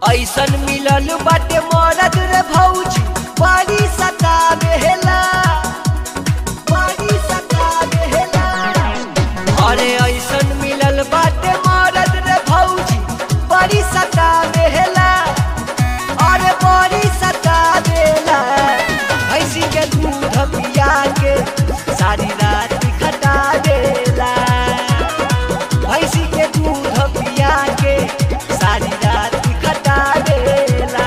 ऐसन मिलल बाटे मरद रे भौजी बड़ी सता बेहला बड़ी सता बेहला अरे ऐसन मिलल बाटे मरद रे भौजी बड़ी सता बेहला अरे बड़ी सता बेला भैंसी के दूध पिया के सारी रात खटा देला भैंसी के दूध पिया के सारी रात खटा देला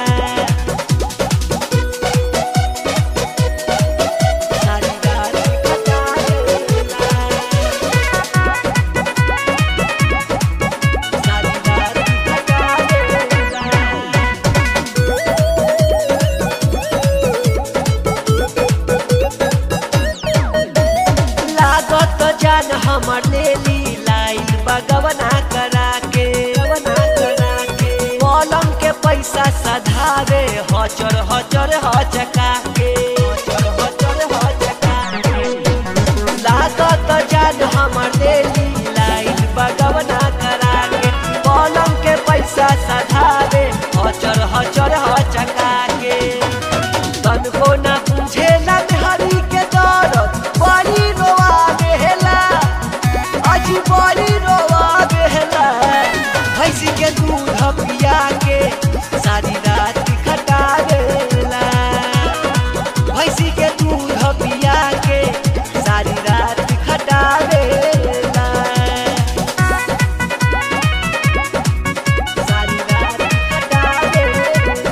सारी रात खटा देला सारी रात खटा देला लागत जान हमर लेली लाइन बगवना करा के गवना करा के पलंग के पैसा सधावे हचर हचर हचका के हचर हचर हचका के लागत जान हमर लेली लाइन बगवना करा के पलंग के पैसा सधावे हचर हचर हचका के तनको ना बुझेला हरी के दरद बड़ी रोआ बेहला अजी बड़ी रोआ बेहला भैंसी के दूध पिया के सारी रात खटा देला भैंसी के दूध पिया के सारी रात खटा देला सारी रात खटा देला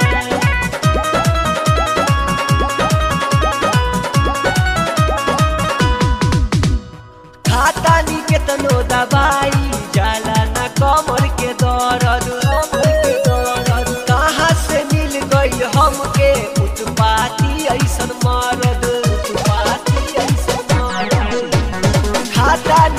खाता नी केतनो दवाई जाला ना कमर के दर्द कमर के दर्द कहाँ से मिल गई हमके उत्पाती ऐसन मरद उत्पाती ऐसन मरद खाता